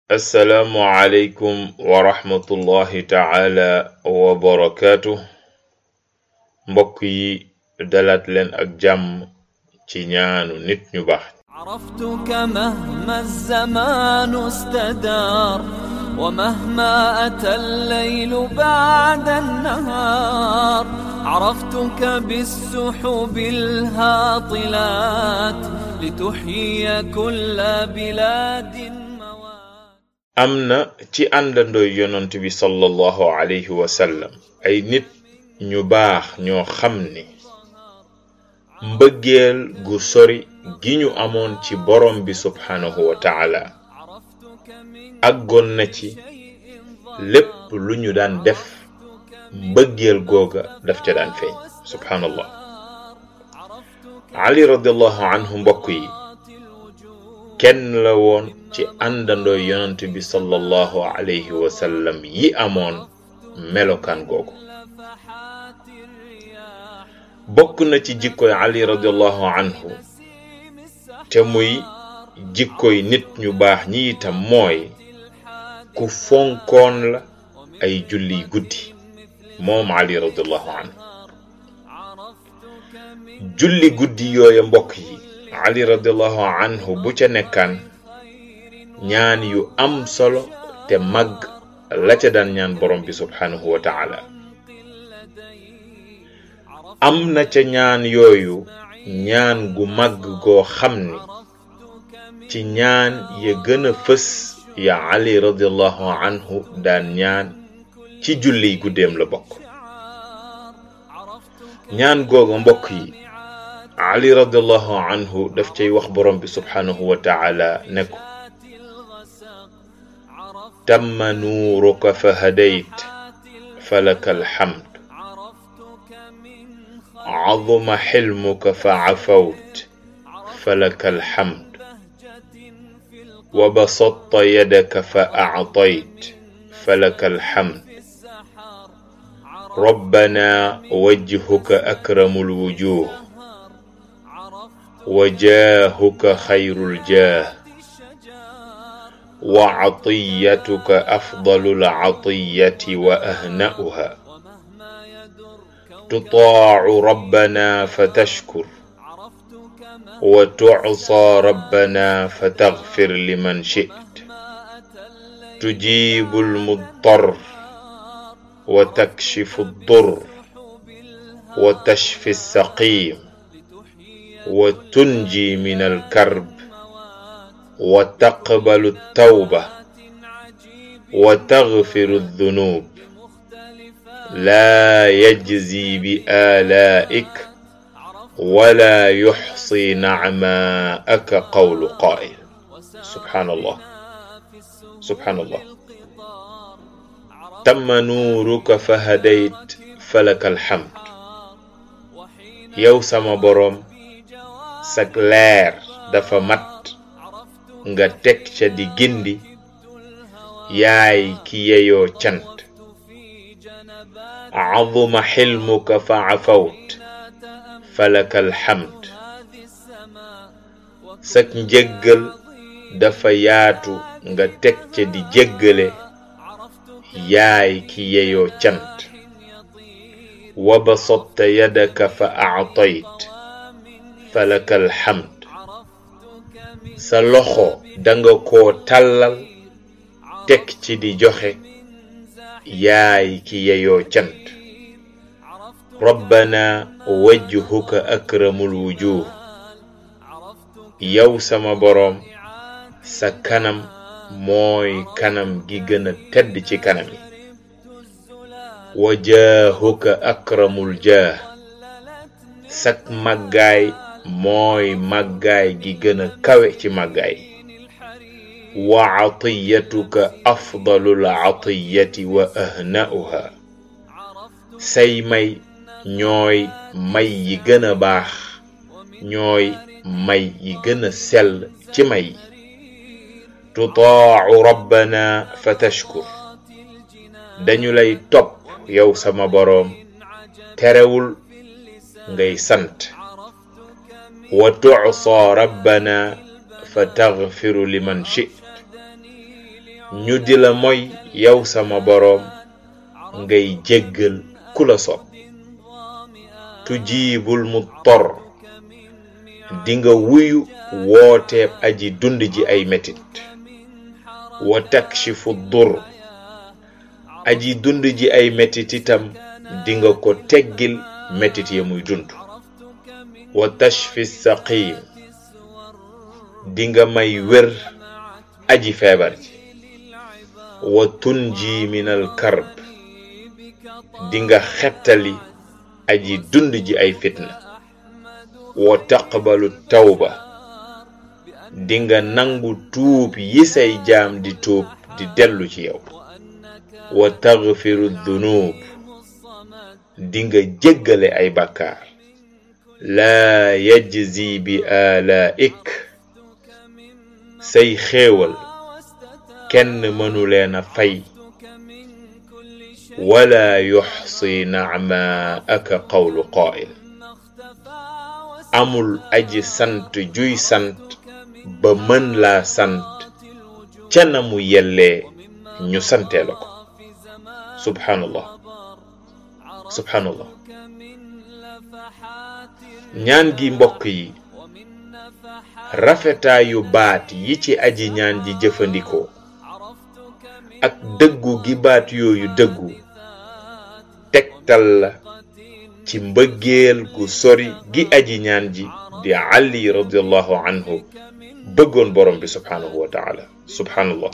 assalaamu aleykum wa rahmatullahi taala wa barakaatu mbokk yi dalaat leen ak jàmm ci ñaanu nit ñu baax عرفتك مهما الزمان استدار ومهما أتى الليل بعد النهار عرفتك بالسحب الهاطلات لتحيي كل بلاد موات am na ci àndandooy yonant bi sallallahu alayhi wa sallam ay nit ñu baax ñoo xam ni mbëggeel gu sori gi ñu amoon ci borom bi subhanahu wa taala àggoon na ci lépp lu ñu daan def mbëggeel googa daf ca daan feeñ subhanallah ali radiallahu anhu mbokk yi kenn la woon ci àndandoo yonant bi sallallahu alayhi wa sallam yi amoon melokaan googu bokk na ci jikkoy ali radiallahu anhu te muy jikkoy nit ñu baax ñi itam mooy ku fonkoon la ay julli guddi moom ali radiallahu anhu julli guddi yooya mbokk yi ali radiallahu anhu bu ca nekkaan ñaan yu am solo te màgg la ca daan ñaan borom bi subhanahu wa taala am na ca ñaan yooyu ñaan gu màgg goo xam ni ci ñaan ya gën a fës ya ali radiallahu anhu daan ñaan ci julliy guddeem la bokk ñaan googa mbokk yi ali radiallahu anhu daf cay wax borom bi subhanahu wa taala ne ko tamma nuuruka fa hadayt falaka alhamd عظم حلمك فعفوت فلك الحمد وبسطت يدك فأعطيت فلك الحمد ربنا وجهك أكرم الوجوه وجاهك خير الجاه وعطيتك أفضل العطية وأهنأها تطاع ربنا فتشكر وتعصى ربنا فتغفر لمن شئت تجيب المضطر وتكشف الضر وتشفي السقيم وتنجي من الكرب وتقبل التوبه وتغفر الذنوب لا يجزي بآلائك ولا يحصي نعماءك قول قائل سبحان الله سبحان الله تم نورك فهديت فلك الحمد yow sama boroom sak leer dafa mat nga teg ca di gindi yaay ki yeyoo cant عظم حلمك فعفوت فلك الحمد sak njëggal dafa yaatu nga teg ca di jéggale yaay ki yeyoo cant wa basatta yadaka fa aatayt falaka alhamd sa loxo danga koo tàllal teg ci di joxe yaay ki yeyoo cant rabbana wajhuka akramul wujuh yow sama boroom sa kanam mooy kanam gi gën a tedd ci kanam yi wa jaahuka akramul jaah sak màggaay mooy màggaay gi gën a kawe ci màggaay wa atiyatuka afdalul atiyati wa ahna'uha say may ñooy may yi gën a baax ñooy may yi gën a sell ci may yi tutaacu rabbana fa tashkur dañu lay topp yow sama boroom terewul ngay sant wa tucsaa rabbana fa taxfiru liman chit ñu di la moy yow sama boroom ngay jéggal ku la soob tujiibul muttar dinga wuyu wooteeb aji dund ji ay metit wa takshifu dur aji dund ji ay metit itam dinga ko teggil metit ya muy dund wa tashfi saqim dinga may wér aji feebar ji wa tunji minal karb dinga xettali aji dund ji ay fitna wa taqbalu tawba dinga nangu tuub yi say jaam di tuub di dellu ci yow wa taghfiru dhunub dinga jéggale ay bàkkaar laa yajzi bi alaik say xéewal kenn mënu leen a fay wala yuxsi nacmaaka qawlu qaa'il amul aji sant juy sant ba mën laa sant ca na mu yellee ñu santee la ko subhanallah subhanallah ñaan gi mbokk yi rafetaayu baat yi ci aji ñaan ji jëfandikoo ak dëggu gi baat yooyu dëggu tegtal la ci mbëggeel gu sori gi aji ñaan ji di ali radiallahu anhu bëggoon borom bi subhanahu wa taala subhanallah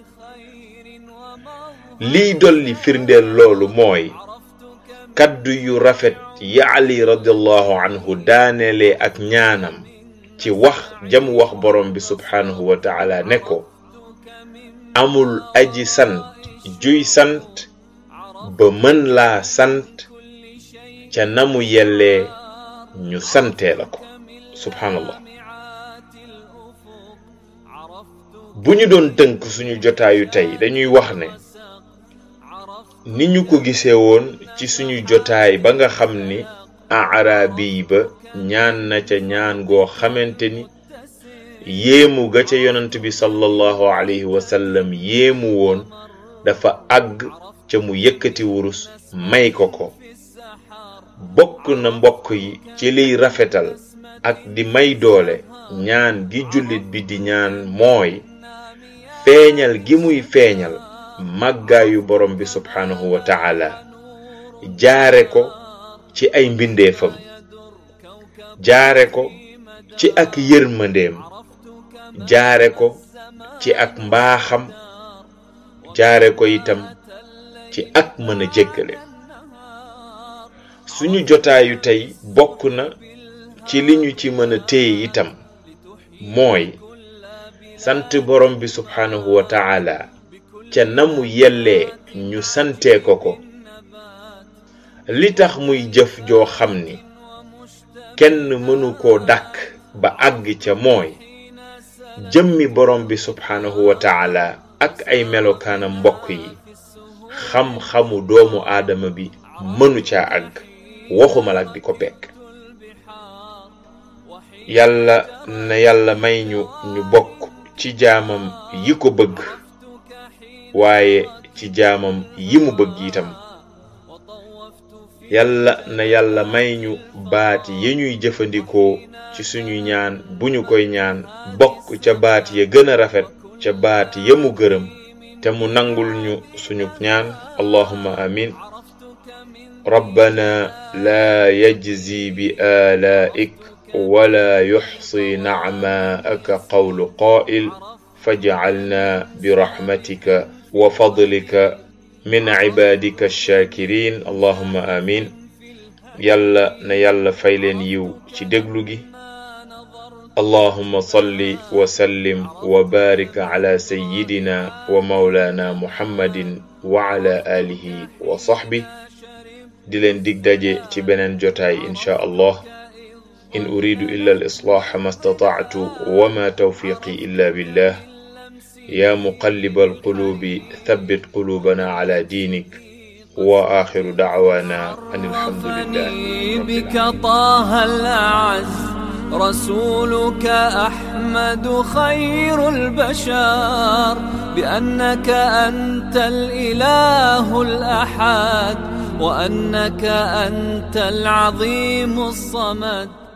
liy dolli firndeel loolu mooy kaddu yu rafet yi ali radiallahu anhu daanelee ak ñaanam ci wax jam wax borom bi subhanahu wa taala ne ko amul aji sant juy sant ba mën laa sant ca namu yellee ñu santee la ko subhanallah bu ñu doon tënk suñu jotaayu tey dañuy wax ne ni ñu ko gisee woon ci suñu jotaay ba nga xam ni aaraabi ba ñaan na ca ñaan goo xamante ni yéemu ga ca yonant bi sallallahu alayhi wa sallam yéemu woon dafa àgg ca mu yëkkati wurus may ko ko bokk na mbokk yi ci liy rafetal ak di may doole ñaan gi jullit bi di ñaan mooy feeñal gi muy feeñal màggaayu borom bi subhanahu wa taala jaare ko ci ay mbindeefam jaare ko ci ak yërmandeem jaare ko ci ak mbaaxam jaare ko itam ci ak mën a jéggale suñu jotaayu tey bokk na ci li ñu ci mën a téye itam mooy sant borom bi subhanahu wa taala ca na mu yellee ñu santee ko ko li tax muy jëf joo xam ni kenn mënu koo dàkk ba àgg ca mooy jëmmi borom bi subhanahu wa taala ak ay melokaanam mbokk yi xam-xamu doomu aadama bi mënu caa àgg waxuma la ak di ko pekk yàlla na yàlla may ñu ñu bokk ci jaamam yi ko bëgg waaye ci jaamam yi mu bëgg itam yàlla na yàlla may ñu baat yi ñuy jëfandikoo ci suñu ñaan bu ñu koy ñaan bokk ca baat ya gën a rafet ca baat ya mu gërëm te mu nangul ñu suñu ñaan allahumma amin ربنا لا يجزي بآلائك ولا يحصي نعماءك قول قائل فاجعلنا برحمتك وفضلك من عبادك الشاكرين اللهم آمين يلا نيلا فايلين يو ci déglu gi اللهم صل وسلم وبارك على سيدنا ومولانا محمد وعلى آله وصحبه di leen dig daje ci beneen jotaay insha allah in uridu illa al islaaha ma stata'tu wa ma tawfiqi illa billah ya muqallib al qulubi thabbit qulubana ala dinik wa akhiru da'wana an alhamdulillah بك طه الأعز رسولك أحمد خير البشر بأنك أنت الإله الأحد وأنك أنت العظيم الصمد